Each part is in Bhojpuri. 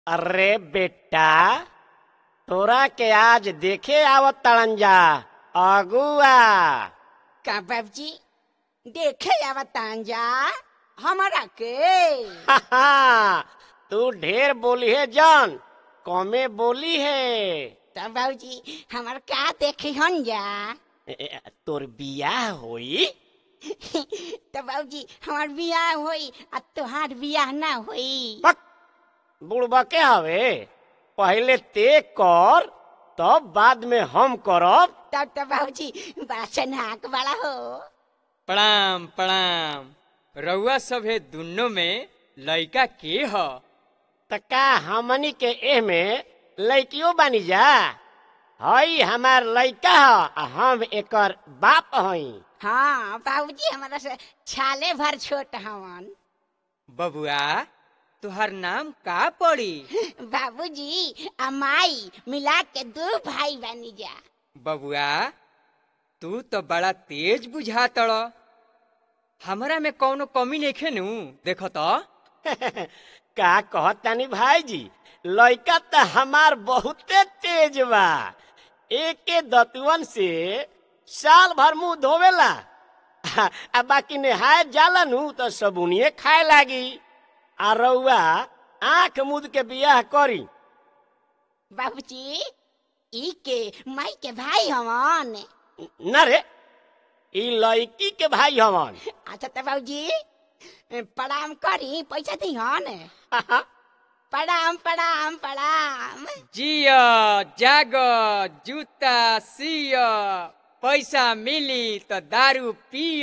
अरे बेटा तोरा के आज देखे आवत तड़न जा अगुआ का बाबूजी देखे आवतान जा हमारा के तू ढेर बोली है जान कमे बोली है तब बाबूजी हमार का देखे हन जा ए, ए, तोर बियाह होई तब बाबूजी हमार बियाह होई आ तोहार बियाह ना होई पक बुढ़बा के हवे पहले ते कर तब बाद में हम करब तब तो बाबूजी बड़ा सनाक बड़ा हो प्रणाम प्रणाम रउआ सभे दुनो में लइका के ह त का हमनी के एह में लड़कियों बानी जा हई हमार लड़का ह आ हम एकर बाप हई हाँ बाबूजी हमारा से छाले भर छोट हवन बबुआ तुहार नाम का पड़ी बाबूजी आ माई मिला के दो भाई बनी जा बबुआ तू तो बड़ा तेज बुझा तड़ हमरा में कौनो कमी नइखे नु देखो तो का कहतानी भाईजी लड़का त हमार बहुते तेज बा एके दतुअन से साल भर मुंह धोवेला आ बाकी नहाय जाला नु तो सबुनिए खाए लागी आ रउआ आंख मुद के बियाह करी बाबूजी ई के माई के भाई हवन न रे ई लड़की के भाई हवन अच्छा तो बाबूजी प्रणाम करी पैसा दी हन प्रणाम प्रणाम प्रणाम जिय जाग जूता सिय पैसा मिली तो दारू पिय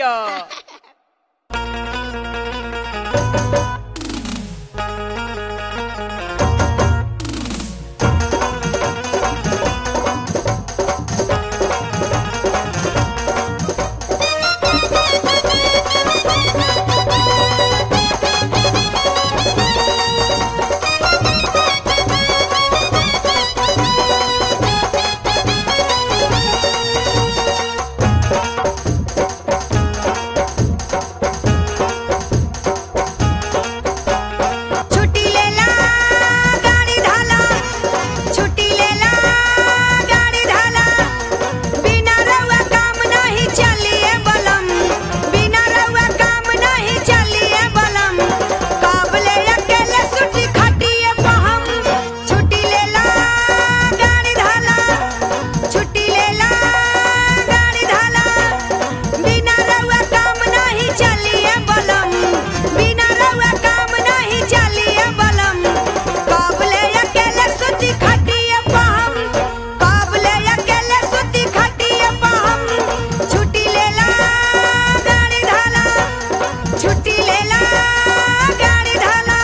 छुट्टी लेला गाड़ी धाला छुट्टी लेला गाड़ी धाला बिना रउआ काम नहीं चलिए बलम बिना रउआ काम नहीं चलिए बलम काबले अकेले छुट्टी खटिए पहम छुट्टी लेला गाड़ी धाला छुट्टी लेला गाड़ी धाला बिना रउआ काम नहीं चलिए बलम बिना रउआ काम नहीं चलिए बलम काबले अकेले सुती खटिए पहम काबले अकेले सुती खटिए पहम छुट्टी लेला गाड़ी धाला छुट्टी लेला गाड़ी धाला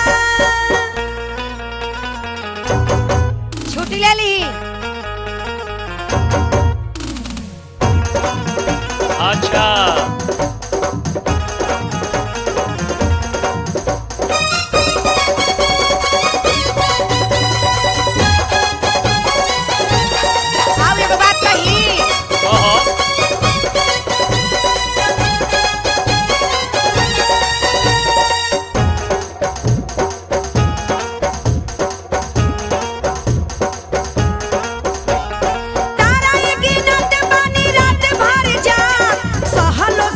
छुट्टी ले ली अच्छा अब एगो बात कही तारा ये गिनत बानी रात भर जा सहलो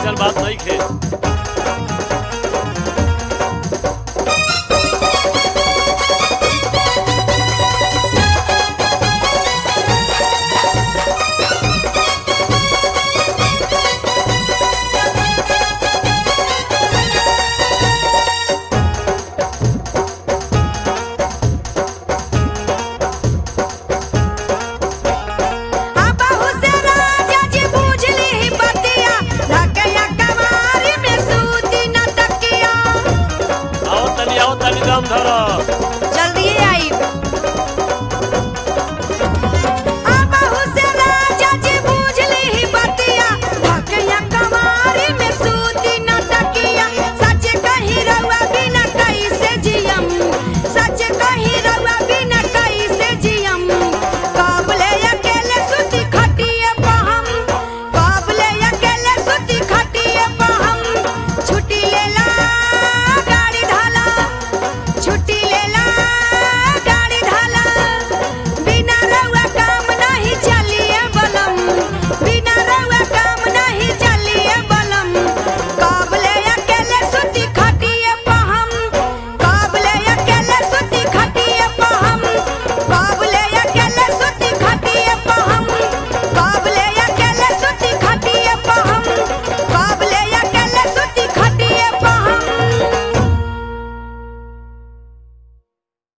ऐसा बात नहीं खे